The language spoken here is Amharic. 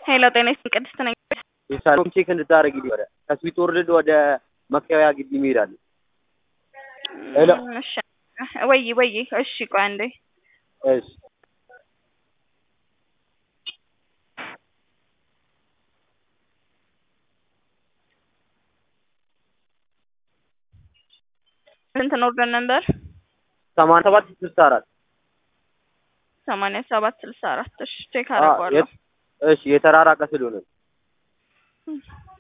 ሄሎ ጤና ይስጥልኝ ቅድስት ነኝ። የሳሎም ቼክ እንድታደርጊ ነበረ ከስዊት ወርልድ ወደ መከበያ ግቢ እንሄዳለን። ሄሎ እሺ ወይ ወይ እሺ ቆይ አንዴ እሺ ስንት ነው ኦርደር ነበር? ሰማንያ ሰባት ስልሳ አራት ሰማንያ ሰባት ስልሳ አራት እሺ ቼክ አ- አደርገዋለሁ። የት- እሺ የተራራቀ ስለሆነ